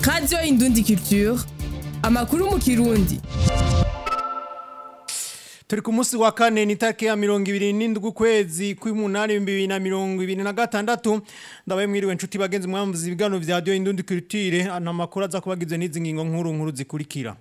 radiyo indundi culture amakuru mu kirundi turi ku munsi wa kane ni tariki ya mirongo ibiri n'indwi ukwezi kw'umunani ibihumbi bibiri na mirongo ibiri na gatandatu ndabaye mwiriwe nshuti bagenzi mwamvuze ibiganiro vya radiyo indundi culture ana makuru aza kubagizwe n'izi ngingo nkuru nkuru zikurikira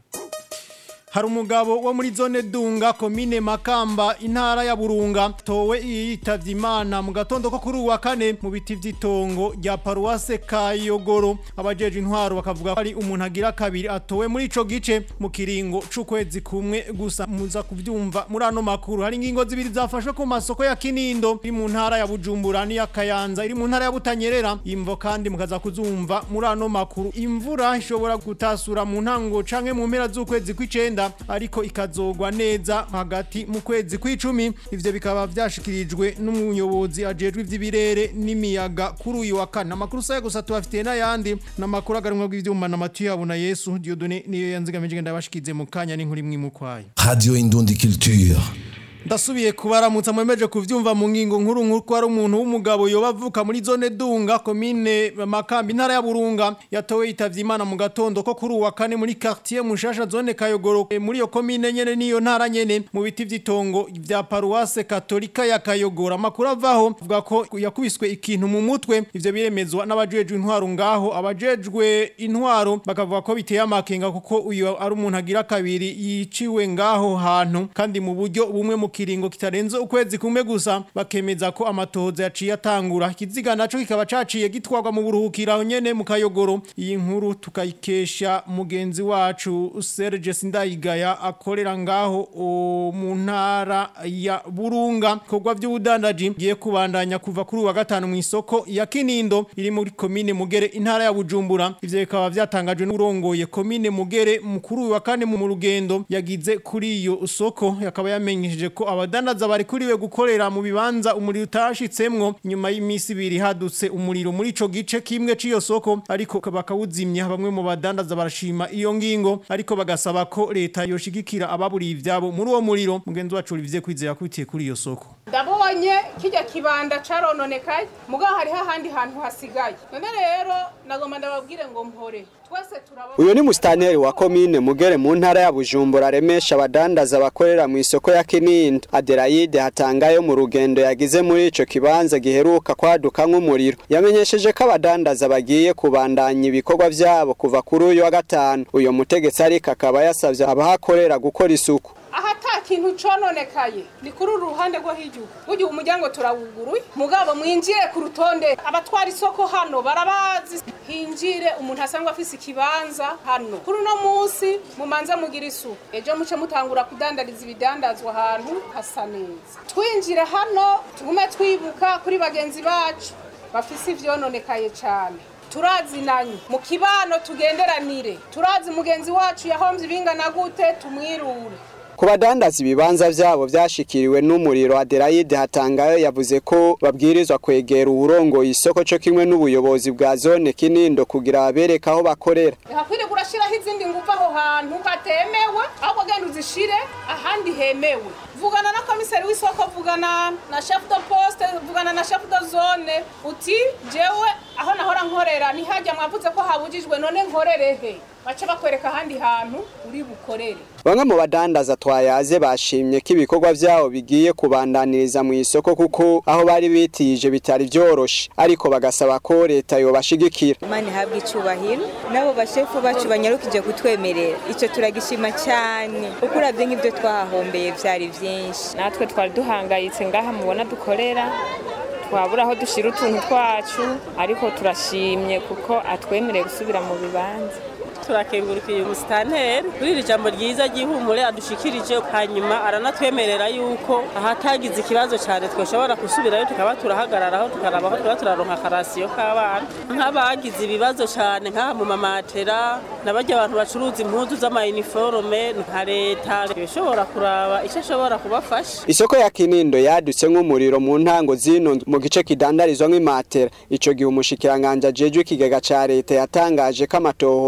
hari umugabo wo muri zone dunga komine makamba intara ya burunga towe yitavye imana mu gatondo ko kuri uwa kane mu biti vy'itongo rya paruwase kayogoro abajeje intwaro bakavuga ko ari umuntu agira kabiri atowe muri ico gice mu kiringo c'ukwezi kumwe gusa muza kuvyumva muri ano makuru hari ingingo zibiri zafashwe ku masoko ya kinindo iri mu ntara ya bujumbura n'iya kayanza iri mu ntara ya butanyerera imvo kandi mukaza kuzumva muri ano makuru imvura ishobora gutasura mu ntango canke mu mpera z'ukwezi kw'icenda ariko ikazogwa neza hagati mu kwezi kw'icumi ivyo bikaba vyashikirijwe n'umuyobozi ajejwe ivy'ibirere n'imiyaga kuri uyu wa kane amakuru saya gusa tubafitiye n'ayandi n'amakuru agarumwa bw'ivyuma na matu yabo na yesu diodone niyo yanzigamije ndabashikize mu kanya n'inkuru imwe mu kwayo Radio Indundi Culture. ndasubiye kubaramutsa mwemeje kuvyumva mu ngingo nkuru nkuru ko ari umuntu w'umugabo yoba avuka muri zone dunga komine makambi intara ya burunga yatowe yitavye imana mu gatondo ko kuri uwa kane muri quartier mushasha zone kayogoro E, muri iyo komine nyene niyo ntara nyene mu biti vy'itongo vya paruwase katolika ya kayogoro amakuru avaho avuga ko yakubiswe ikintu mu mutwe ivyo biremezwa n'abajejwe intwaro ngaho abajejwe intwaro bakavuga ko biteye amakenga kuko uyu ari umuntu agira kabiri yiciwe ngaho hantu kandi mu buryo bumwe mu kiringo kitarenze ukwezi kumwe gusa bakemeza ko amatohoza yaciye atangura ikiziga naco kikaba caciye gitwarwa mu buruhukiro aho nyene mu kayogoro iyi nkuru tukayikesha mugenzi wacu Serge Sindayigaya akorera ngaho o, mu ntara ya Burunga kogwa vy'ubudandaji giye kubandanya kuva kuri uwa gatanu mu isoko ya Kinindo iri muri komine Mugere intara ya Bujumbura ivyo bikaba vyatangajwe n'urongoye komine Mugere mukuru wa kane mu rugendo yagize kuri iyo soko yakaba yamenyesheje ko abadandaza bari kuriwe gukorera mu bibanza umuriro utashitsemwo nyuma y'imisi ibiri hadutse umuriro muri ico gice kimwe c'iyo soko ariko bakawuzimya bamwe mu badandaza barashima iyo ngingo ariko bagasaba ko leta yoshigikira ababuriye ivyabo muri uwo muriro mugenzi wacu Olivier Kwizera kubitiye kuri iyo soko ndabonye kijya kibanda carononekaye mugabo hariho ahandi hantu hasigaye none rero nagomba ndababwire ngo mpore twese turaba uyu ni musitanteri wa komine mugere mu ntara ya bujumbura aremesha abadandaza bakorera mu isoko ya kinindo aderayide hatangayo mu rugendo yagize muri ico kibanza giheruka kwaduka nk'umuriro yamenyesheje ko abadandaza bagiye kubandanya ibikorwa vyabo kuva kuri uyu wa gatanu uyu mutegetsi ariko akaba yasavye abahakorera gukora isuku aha ata kintu cononekaye ni kuri uru ruhande rwo hirya burya umuryango turawuguruye mugabo mwinjire ku rutonde abatwara isoko hano barabazi hinjire umuntu asanzwe afise ikibanza hano kuri uno munsi mumanze mugira isuku ejo muce mutangura kudandariza ibidandazwa ahantu hasa neza twinjire hano tugume twibuka kuri bagenzi bacu bafise ivyononekaye cane turazinanye mu kibano tugenderanire turazi mugenzi wacu yahomvye ibingana gute tumwirure ku badandaza ibibanza vyabo vyashikiriwe n'umuriro Adelaide Hatangayo yavuze ko babwirizwa kwegera uwurongoye isoko co kimwe n'ubuyobozi bwa zone Kinindo kugira babereke aho bakorera hakwiriye kurashiraho izindi nguvu aho hantu hatemewe ahubwo genda uzishire ahandi hemewe vugana na komiseri w'isoko vugana na chef de poste vugana na chef de zone uti jewe aho nahora nkorera ntihajya mwavuze ko habujijwe none nkorerehe bace bakwereka ahandi hantu uri bukorere bamwe mu badandaza twayaze bashimye ko ibikorwa vyabo bigiye kubandaniriza mu isoko kuko aho bari bitije bitari vyoroshe ariko bagasaba ko leta yobashigikira imana ihabwa icubahiro n'abo bashefu bacu banyarukije kutwemerera icyo turagishima cyane kuko uravye nk'ibyo twahahombeye vyari vyinshi natwe twari duhangayitse ngaha mubona dukorera twabura aho dushyira utuntu twacu ariko turashimye kuko atwemereye gusubira mu bibanza turakengurukiye umusitanteri kuri iri jambo ryiza ry'ihumure adushikirije hanyuma aranatwemerera yuko ahatagize ikibazo cyane twashobora gusubirayo tukaba turahagararaho tukaraba aho tuba turaronka akarasiyo k'abana nk'abagize ibibazo cyane nk'aha mu mamatera n'abajya abantu bacuruza impuzu z'amayiniforume nka leta ishobora kuraba icyo ashobora kubafasha isoko ya kinindo yadutse nk'umuriro mu ntango zino mu gice kidandarizwa nk'imatera ico gihe umushikiranganje ajejwe ikigega ca leta yatangaje ko amatohoza yugu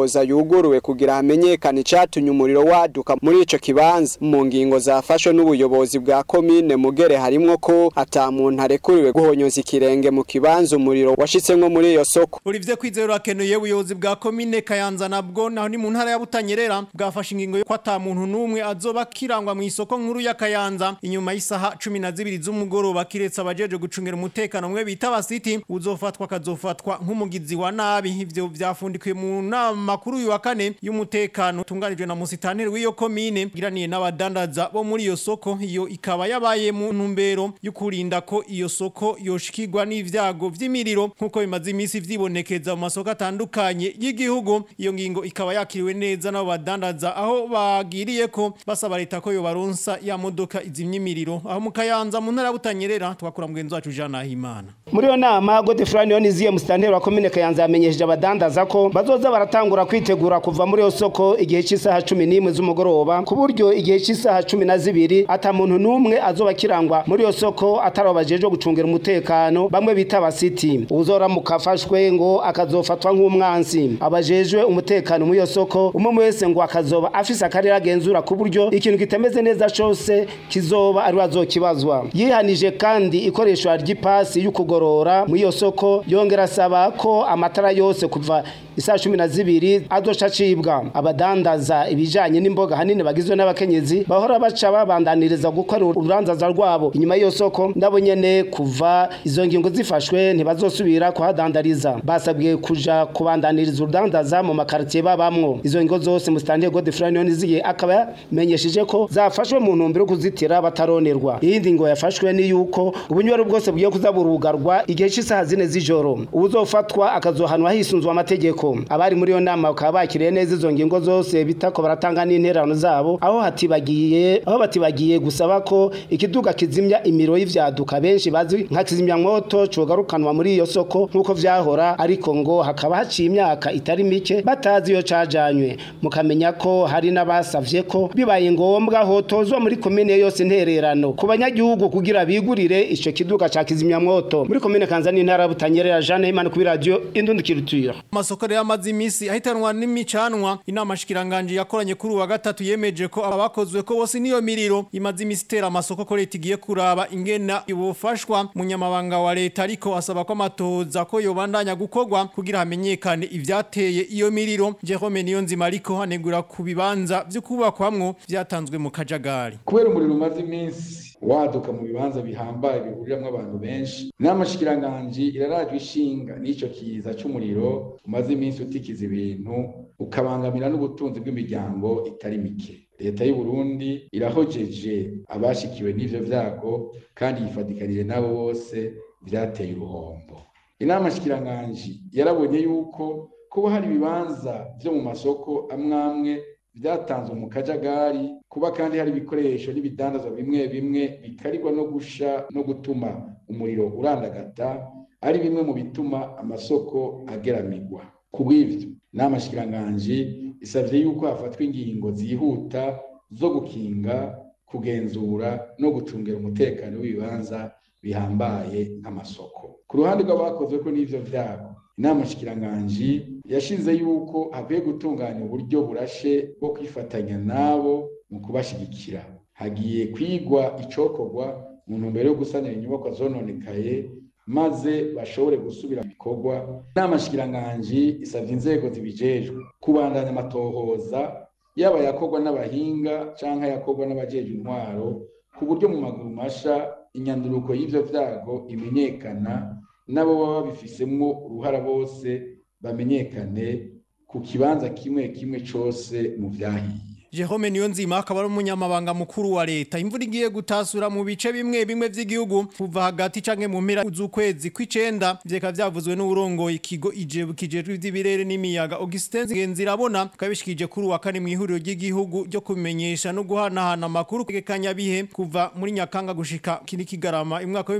yuguruwe kugira hamenyekane icatumye umuriro waduka muri ico kibanza mu ngingo zafashwe n'ubuyobozi bwa komine mugere harimwo ko ata muntu arekuriwe guhonyoza ikirenge mu kibanza umuriro washitsemwo muri iyo soko Olivier Kwizero akenuye ubuyobozi bwa komine Kayanza nabwo naho ni mu ntara ya Butanyerera bwafashe ingingo yo kwata muntu numwe azoba kirangwa mu isoko nkuru ya Kayanza inyuma y'isaha 12 z'umugoroba kiretse abajeje gucungera umutekano mwe bita abasiti uzofatwa kazofatwa nk'umugizi wa nabi ivyo vyafundikiwe mu nama kuri uyu wa kane y'umutekano tunganijwe na musitanteri w'iyo komine giraniye n'abadandaza bo muri iyo soko iyo ikaba yabaye mu ntumbero yo kurinda ko iyo soko yoshikirwa n'ivyago vy'imiriro nkuko bimaze imisi vyibonekeza mu masoko atandukanye y'igihugu iyo ngingo ikaba yakiriwe neza n'abo badandaza aho bagiriye ko basaba leta ko yobaronsa ya modoka izimya imiriro aho mu Kayanza mu ntara ya Butanyerera twakura mugenzi wacu Jean Nahimana muri iyo nama Godefroid Nioniziye musitanteri wa komine Kayanza yamenyesheje abadandaza ko bazoza baratangura kwitegura kuva muri iyo soko igihe cy'isaha cumi n'imwe z'umugoroba ku buryo igihe cy'isaha cumi na zibiri ata muntu n'umwe azoba kirangwa muri iyo soko atari abajejwe gucungira umutekano bamwe bita abasiti uzoramuka afashwe ngo akazofatwa nk'umwansi abajejwe umutekano muri iyo soko umwe wese ngo akazoba afise akarere agenzura ku buryo ikintu kitameze neza cose kizoba ari azokibazwa yihanije kandi ikoreshwa ry'ipasi y'ukugorora muri iyo soko yongera asaba ko amatara yose kuva isaa cumi na zibiri azoca acibwa abadandaza ibijanye n'imboga hanini bagizwe n'abakenyezi bahora baca babandaniriza gukora urubanzaza rwabo inyuma y'iyo soko nabo nyene kuva izo ngingo zifashwe ntibazosubira kuhadandariza basabwe kuja kubandaniriza urudandaza mu makaritiye babamwo izo ngingo zose musitanteri Godefroid Nioniziye akaba yamenyesheje ko zafashwe mu ntumbero yo kuzitira bataronerwa iyindi ngo yafashwe ni yuko ubunywero bwose bugiye kuza burugarwa igihe cy'isaha zine z'ijoro ubuzofatwa akazohanwa hisunzwe amategeko abari muri iyo nama bakaba bakiriye neza izo ngingo zose bitako baratanga n'interano zabo aho hatibagiye aho batibagiye gusaba ko ikiduga kizimya imiro y'ivyaduka benshi bazi nka kizimya mwoto cogarukanwa muri iyo soko nk'uko vyahora ariko ngo hakaba haciye imyaka itari mike batazi iyo cajanywe mukamenya ko hari n'abasavye ko bibaye ngombwa hotozwa muri komine yose intererano ku banyagihugu kugira bigurire ico kiduga ca kizimya mwoto muri komine kanza n'intara butanyerera Jeanne Imana kuri radio Indundikiriture amasoko rero amaze imisi ahitanwa n'imicanwa inama shikiranganje yakoranye kuri uwa gatatu yemeje ko abakozwe ko bose niyo miriro imaze imisi itera amasoko ko leta igiye kuraba ingena ibufashwa munyamabanga wa leta ariko asaba ko amatoza ko yobandanya gukorwa kugira hamenyekane ivyateye iyo miriro Jerome Niyonzima ariko hanegura ku bibanza vyo kubakwamwo vyatanzwe mu kajagari kubera umuriro umaze iminsi waduka mu bibanza bihambaye bihuriramwo abantu benshi n'amashikiranganji irarajwe ishinga n'ico kiza c'umuriro umaze iminsi utikiza ibintu ukabangamira n'ubutunzi bw'imiryango itari mike leta y'u Burundi irahojeje abashikiwe n'ivyo vyago kandi yifadikanije nabo bose vyateye uruhombo inama shikiranganji yarabonye yuko kuba hari ibibanza vyo mu masoko amwamwe vyatanzwe mu kajagari kuba kandi hari ibikoresho n'ibidandazwa bimwe bimwe bikarirwa no gusha no gutuma umuriro urandagata ari bimwe mu bituma amasoko ageramirwa kubw'ivyo n'amashikiranganji isavye yuko hafatwa ingingo zihuta zo gukinga kugenzura no gucungira umutekano w'ibibanza bihambaye nk'amasoko ku ruhande rw'abakozweko n'ivyo vyago inama shikiranganji yashize yuko hakwiye gutunganya uburyo burashe bwo kwifatanya nabo mu kubashigikira hagiye kwigwa icokorwa mu ntumbero yo gusanira inyubakwa zononekaye maze bashobore gusubira mu bikorwa inama shikiranganji isavye inzego zibijejwe kubandanya amatohoza yaba yakorwa n'abahinga canke yakorwa n'abajejwe intwaro ku buryo mu maguru masha inyanduruko y'ivyo vyago imenyekana nabo baba babifisemwo uruhara bose bamenyekane ku kibanza kimwe kimwe cose mu vyahiye Jerome Niyonzima akaba ari umunyamabanga mukuru wa leta imvura igiye gutasura mu bice bimwe bimwe vy'igihugu kuva hagati canke mu mpera z'ukwezi kw'icenda vyeka vyavuzwe n'urongoye ikigo ijebu kijejwe ivy'ibirere n'imiyaga Augustin Ngenzirabona kabishikije kuri wa kane mu ihuriro ry'igihugu ryo kumenyesha no guhanahana amakuru kegekanya bihe kuva muri Nyakanga gushika kiri kigarama imwaka wa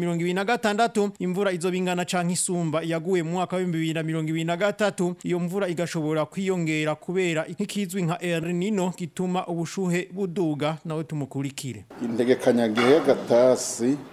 2026 imvura izobingana canke isumba yaguye mu mwaka wa 2023 iyo mvura igashobora kwiyongera kubera nk'ikizwi nka El Nino gituma ubushuhe buduga nawe tumukurikire integekanyagihe gatasi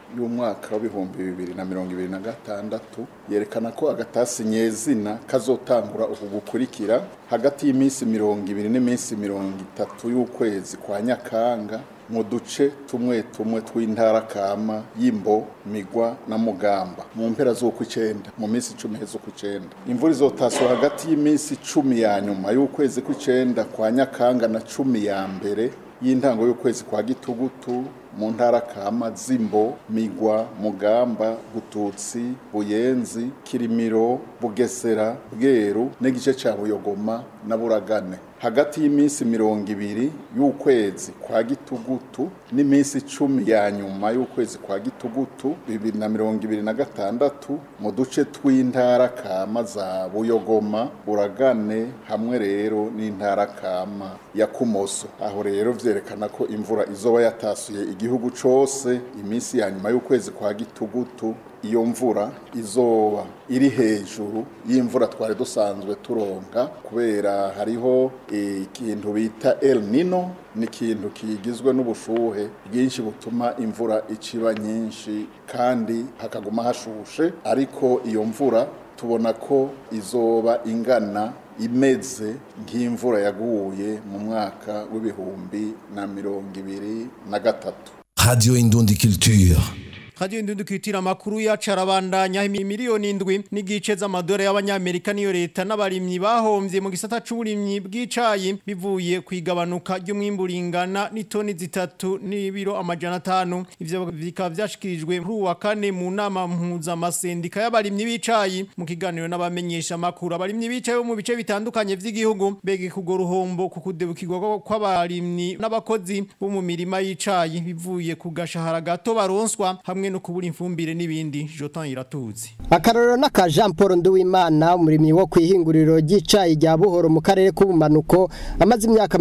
y'umwaka w'ibihumbi bibiri na mirongo ibiri na gatandatu yerekana ko agatasi nyezina kazotangura uku gukurikira hagati y'iminsi mirongo ibiri n'iminsi mirongo itatu y'ukwezi kwa nyakanga mu duce tumwe tumwe tw'intara kama y'imbo migwa na mugamba mu mpera z'ukw'icenda mu minsi icumi z'ukw'icenda imvura izotaswa hagati y'iminsi icumi ya nyuma y'ukwezi kw'icenda kwa nyakanga na cumi ya mbere y'intango y'ukwezi kwa gitugutu mu ntara kama zimbo migwa mugamba gututsi buyenzi kirimiro bugesera bweru n'igice ca buyogoma na buragane hagati y'iminsi mirongo ibiri y'ukwezi kwa gitugutu n'iminsi icumi ya nyuma y'ukwezi kwa gitugutu bibiri na mirongo ibiri na gatandatu mu duce tw'intara kama za buyogoma buragane hamwe rero n'intara kama ya kumoso aho rero vyerekana ko imvura izoba yatasuye igihugu cose iminsi ya nyuma y'ukwezi kwa gitugutu iyo mvura izoba iri hejuru y'imvura twari dusanzwe turonka kubera hariho ikintu bita El Nino ni ikintu kigizwe n'ubushuhe bwinshi butuma imvura iciba nyinshi kandi hakaguma hashushe ariko iyo mvura tubona ko izoba ingana imeze nk'imvura yaguye mu mwaka w'ibihumbi na mirongo ibiri na gatatu Radio Indundi Culture. Radio Indundi Culture makuru yacarabandanya miliyoni indwi n'igice z'amadore y'abanyamerika niyo leta n'abarimyi bahomvye mu gisata c'uburimyi bw'icayi bivuye kwigabanuka ry'umwimburingana n'itoni zitatu n'ibiro amajana atanu ivyo bikaba vyashikirijwe kuri uwa kane mu nama mpuza amasendika y'abarimyi b'icayi mu kiganiro n'abamenyesha makuru abarimyi b'icayi bo mu bice bitandukanye vy'igihugu bege kugo ruhombo ku kudebukirwa kw'abarimyi n'abakozi bo mu mirima y'icayi bivuye ku gashahara gato baronswa hamwe no kubura imfumbire n'ibindi Jotan iratuzi akarorero n'aka Jean Paul Nduwimana umurimyi wo kwihinguriro ry'icayi rya Buhoro mu karere k'ubumanuko amaze imyaka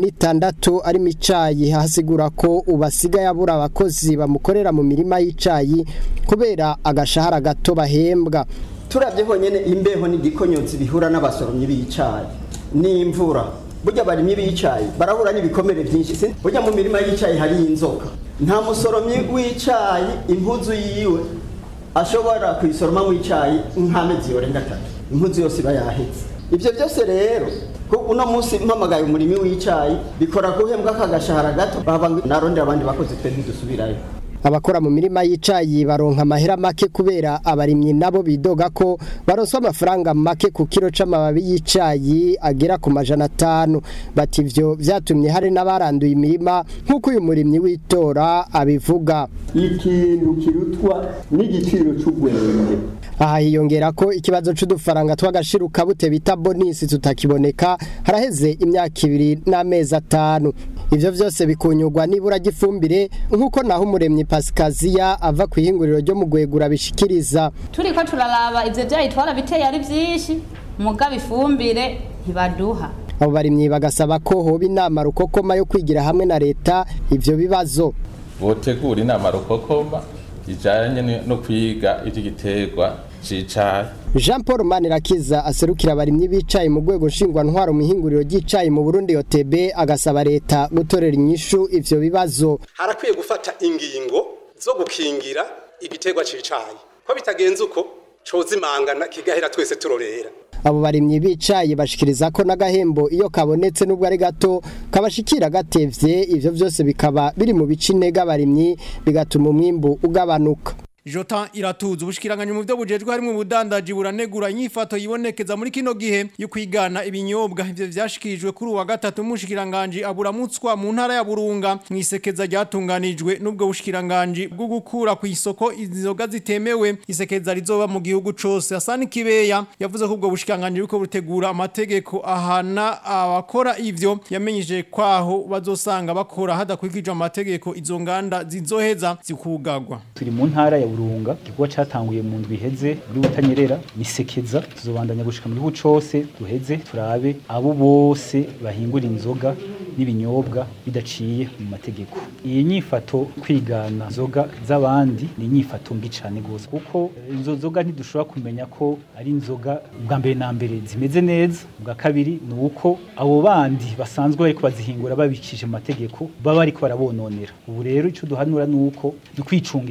26 ari mu icayi hasigura ko ubasigaye abura abakozi bamukorera mu mirima y'icayi kubera agashahara gato bahembwa turabye honyene imbeho n'igikonyotsi bihura n'abasoromyi b'icayi n'imvura burya barimye b'icayi barahura n'ibikomere byinshi burya mu mirima y'icayi hari inzoka nta musoromyi w'icayi impuzu yiwe ashobora kuyisoroma mu icayi nk'amezi yorenga atatu impuzu yose iba yahetse ibyo byose rero uno munsi mpamagaye umurimi w'icayi bikora guhembwa kagashahara gato baba narondera abandi bakozi twe ntidusubirayo abakora mu mirima y'icayi baronka amahera make kubera abarimyi nabo bidoga ko baronswa amafaranga make ku kiro c'amababi y'icayi agera ku majana atanu bati ivyo vyatumye hari n'abaranduye imirima nk'uko uyu murimyi w'itora abivuga ikintu kirutwa n'igiciro c'ugwenge aha hiyongera ko ikibazo c'udufaranga tw'agashiruka bute bita bonisi tutakiboneka haraheze imyaka ibiri n'amezi atanu ivyo vyose bikunyurwa n'ibura ry'ifumbire nk'uko naho umuremyi pasikaziya ava ku ihinguriro ryo mu gwegura bishikiriza turiko turaraba ivyo vyayitwara biteye ari vyinshi mugabo ifumbire ntibaduha abo barimyi bagasaba ko hoba inama rukokoma yo kwigira hamwe na leta ivyo bibazo botegura inama rukokoma ijanye no kwiga ivy'igiterwa cicayi Jean Paul Manirakiza aserukira abarimyi bicaye mu rwego nshingwantwaro mu ihinguriro ry'icayi mu Burundi OTB agasaba leta gutorera inyishu ivyo bibazo harakwiye gufata ingingo zo gukingira igiterwa cicayi ko bitagenze uko cozimangana kigahera twese turorera abo barimyi bicaye bashikiriza ko n'agahembo iyo kabonetse nubwo ari gato kabashikira gatevye ivyo vyose bikaba biri mu bice intege abarimyi bigatuma umwimbu ugabanuka Jota iratuza ubushikiranganye mu byo bujejwe harimo ubudandaji buranegura inyifato yibonekeza muri kino gihe yo kwigana ibinyobwa ivyo vyashikirijwe kuri uwa gatatu mushikiranganje aburamutswa mu ntara ya Burunga mwisekeza ryatunganijwe nubwo bushikiranganje bwo gukura ku isoko inzoga zitemewe isekeza rizoba mu gihugu cose Hasani Kibeya yavuze ko ubwo bushikiranganje buko butegura amategeko ahana abakora ivyo yamenyije kwaho bazosanga bakora hadakurikije amategeko izo nganda zizoheza zikugagwa turi mu ntara ya burunga igikorwa cyatanguye mu ndwi iheze muri butanyerera nisekeza tuzobandanya gushika mu gihugu cose duheze turabe abo bose bahingura inzoga n'ibinyobwa bidaciye mu mategeko iyi nyifato kwigana inzoga z'abandi ni inyifato mbi cyane gose kuko izo nzoga ntidushobora kumenya ko ari inzoga bwa mbere na mbere zimeze neza bwa kabiri ni uko abo bandi basanzwe bariko bazihingura babikije mu mategeko baba bariko barabononera ubu rero ico duhanura ni uko dukwicungera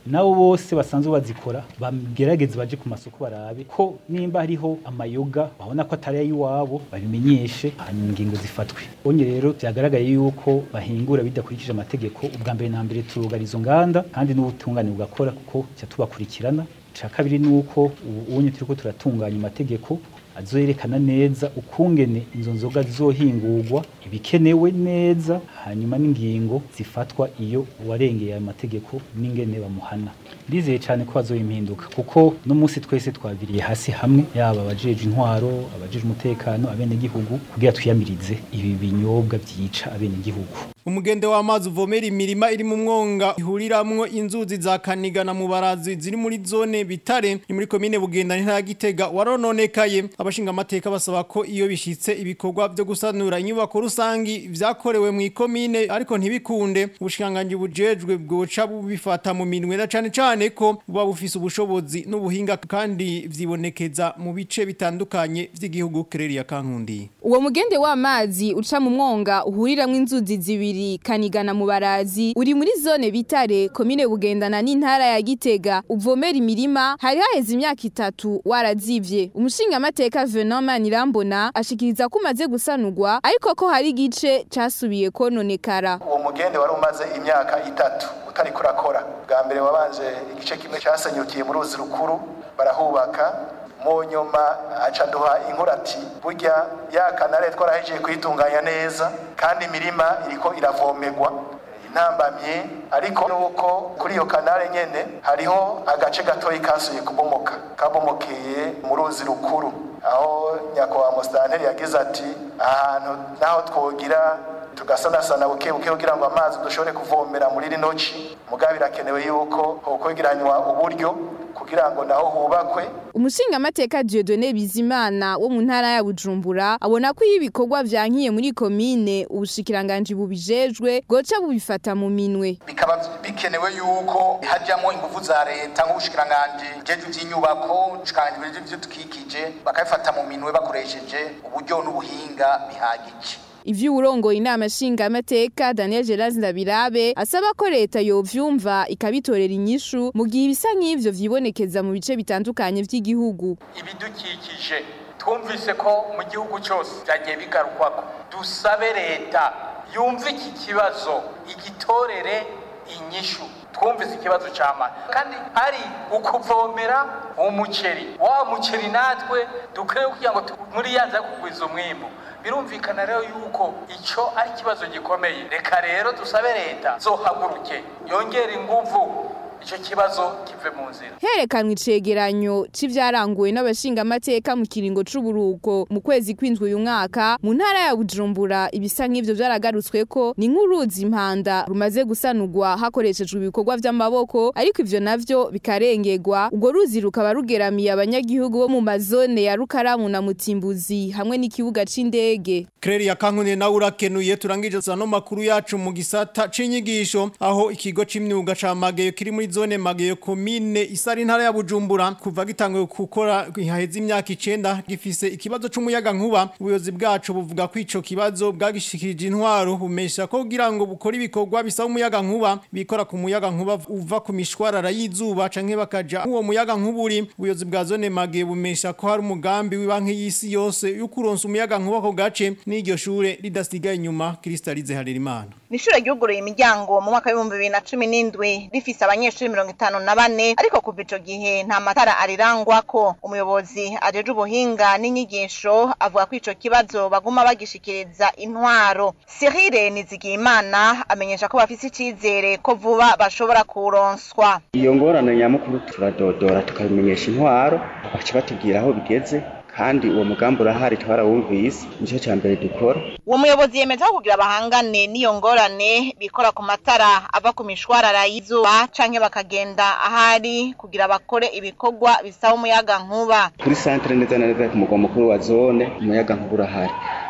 nabo bose basanzwe bazikora bagerageze baje ku masoko barabe ko nimba hariho amayoga babona ko atari ay'iwabo babimenyeshe hanyuma ingingo zifatwe onye rero byagaragaye yuko bahingura bidakurikije amategeko ubwa mbere na mbere turugara izo nganda kandi n'ubutungane bugakora kuko cya tubakurikirana cya kabiri ni uko ubu unye turiko turatunganya amategeko azoyerekana neza ukungene izo nzoga zizohingurwa ibikenewe neza hanyuma n'ingingo zifatwa iyo uwarengeye ayo mategeko n'ingene bamuhana ndizeye cyane ko bazoyimpinduka kuko no munsi twese twabiriye hasi hamwe yaba abajeje intwaro abajeje umutekano abenegihugu kugira twiyamirize ibi binyobwa byica abenegihugu umugende w'amazi uvomera imirima iri mu mwonga ihuriramwo inzuzi za kaniga na mubarazi ziri muri zone bitare ni muri komine bugenda ntara gitega warononekaye abashinga amateka basaba ko iyo bishitse ibikorwa byo gusanura inyubako rusangi vyakorewe mu ikomine ariko ntibikunde ubushinganganje bujejwe bwoca bubifata mu minwe na cane cane ko buba bufise ubushobozi n'ubuhinga kandi vyibonekeza mu bice bitandukanye vy'igihugu Kereria Kankundi Uwo mugende w'amazi uca mu mwonga uhuriramwo inzuzi zibiri kanigana mu barazi uri muri zone bitare komine bugendana n'intara ya Gitega uvomera imirima hari haheze imyaka itatu warazivye umushinga amateka Venant Manirambona ashikiriza ko umaze gusanurwa ariko ko hari igice casubiye kononekara uwo mugende wari umaze imyaka itatu utari kurakora bwa mbere wabanje igice kimwe cyasenyukiye mu ruzi rukuru barahubaka mu nyuma aca duha inkurati burya ya kanare twarahejeje kuyitunganya neza kandi imirima iriko iravomerwa intambamye ariko nuko kuri iyo kanare nyene hariho agace gatoyi kasuye kubomoka kabomokeye mu ruzi rukuru aho nyakubahwa musitanteri yagize ati ahantu naho twogira tugasanasana buke buke kugira ngo amazi dushobore kuvomera muri rino ci mugabo birakenewe yuko hokwegeranywa uburyo kugira ngo naho hubakwe Umushinga amateka Dieudonné Bizimana wo mu ntara ya Bujumbura abona ko iyo ibikorwa vyankiye muri komine ubushikiranganje bubijejwe goca bubifata mu minwe bikaba bikenewe yuko hajyamo ingufu za leta nk'ubushikiranganje jeje vy'inyubako ubushikiranganje vy'ibidukikije bakabifata mu minwe bakoresheje uburyo n'ubuhinga bihagije Ivyo urongoye inama shinga amateka Daniel Geraz Ndabirabe asaba ko leta yovyumva ikabitorera inyishu mu gihe ibisa nk'ivyo vyibonekeza mu bice bitandukanye vy'igihugu. Ibidukikije twumvise ko mu gihugu cyose byagiye bigarukwako dusabe leta yumve iki kibazo igitorere inyishu twumvise ikibazo cy'amazi kandi ari ukuvomera umuceri wa muceri natwe dukwiye kugira ngo muri yanza kugwiza umwimbu birumvikana rero yuko icyo ari ikibazo gikomeye reka rero dusabe leta zohaguruke yongere inguvu icyo kibazo kive mu nzira herekanwe icegeranyo c'ivyaranguwe n'abashinga amateka mu kiringo c'uburuko mu kwezi kw'indwi uyu mwaka mu ntara ya Bujumbura ibisa nk'ivyo vyaragarutswe ko ni nk'uruzi impanda rumaze gusanurwa hakoreshejwe ibikorwa vy'amaboko ariko ivyo navyo bikarengerwa urwo ruzi rukaba rugeramiye abanyagihugu bo mu mazone ya Rukaramu na Mutimbuzi hamwe n'ikibuga c'indege Kereria Kankundi nawe urakenuye turangije no makuru yacu mu gisata c'inyigisho aho ikigo c'imyuga ca Mageyo kiri muri zone Mageyo komine isari intara ya Bujumbura kuva gitanguye gukora haheze imyaka 9 gifise ikibazo c'umuyaga nkuba ubuyozi bwacu buvuga ko ico kibazo bwagishikirije intwaro bumesha ko kugira ngo bukore ibikorwa bisaba umuyaga nkuba bikora ku muyaga nkuba uva ku mishwarara y'izuba canke bakaja uwo muyaga nkuburi ubuyozi bwa zone Mageyo bumesha ko hari umugambi w'ibanki y'isi yose yo kuronsa umuyaga nkuba ko gace n'iryo shure ridasigaye inyuma Kristalize Harerimana Nishure ryuguruye imiryango mu mwaka w'ibihumbi bibiri na cumi n'indwi rifise abanyeshuri mirongo itanu na bane ariko kuva ico gihe nta matara arirangwako umuyobozi ajeje ubuhinga n'inyigisho avuga ko ico kibazo baguma bagishikiriza intwaro Cyril Nizigiyimana amenyesha ko bafise icizere ko vuba bashobora kuronswa iyo ngorane nyamukuru turadodora tukabimenyesha intwaro baca batubwira aho bigeze kandi uwo mugambi urahari twarawumvise nicyo cya mbere dukora uwo muyobozi yemeza ko kugira bahangane n'iyo ngorane bikora ku matara ava ku mishwarara y'izuba canke bakagenda ahari kugira bakore ibikorwa bisaba umuyaga nkuba kuri santere neza na neza ku mugwa mukuru wa zone umuyaga nkuba urahari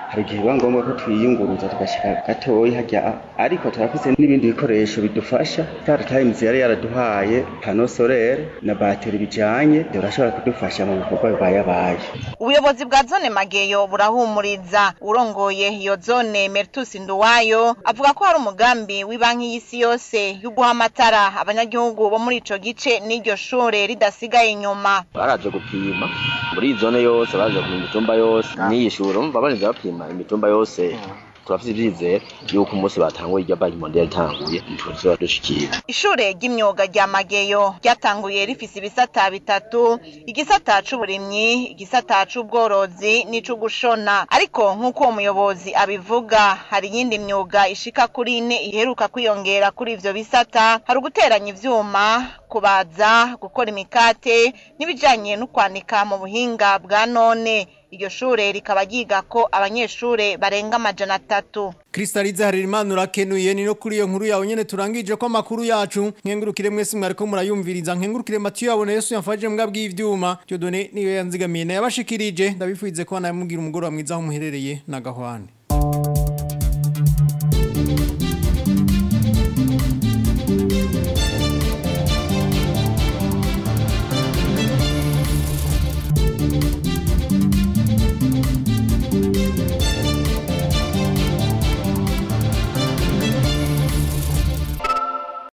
hari igihe biba ngombwa ko twiyunguruza tugashika gatoyi hajya ariko turafise n'ibindi bikoresho bidufasha Star Times yari yaraduhaye pano solaire na bateri bijanye birashobora kudufasha mu bikorwa bibayabaye ubuyobozi bwa zone mageyo burahumuriza urongoye iyo zone Mertus Nduwayo avuga ko hari umugambi w'ibanki y'isi yose yo guha amatara abanyagihugu bo muri ico gice n'iryo shure ridasigaye inyuma baraje gupima muri iyi zone yose baraje gupima imitumba yose n'iyi shure umva barinze bapima imitumba yose turafite ibyizere yuko umunsi batanguye irya banki mondial itanguye ntituzaba dushikira ishure ry'imyuga rya mageyo ryatanguye rifise ibisata bitatu igisata c'uburimyi igisata c'ubworozi n'ic'ugushona ariko nk'uko uwo muyobozi abivuga hari iyindi myuga ishika kuri ine iheruka kwiyongera kuri ivyo bisata hari uguteranya ivyuma kubaza gukora imikate n'ibijanye no kwanika mu buhinga bwa none iryo shure rikaba ryigako abanyeshure barenga amajana atatu Kristalize Harerimana urakenuye ni no kuri iyo nkuru yawe nyene turangije ko amakuru yacu nkengurukire mwese mwariko murayumviriza nkengurukire Mathieu yabone Yesu yamfaje mbwa bw'ivyuma Dieudonné niyo yanzigamiye nayabashikirije ndabifuize ko namugira umugoroba mwiza aho muherereye na gahwane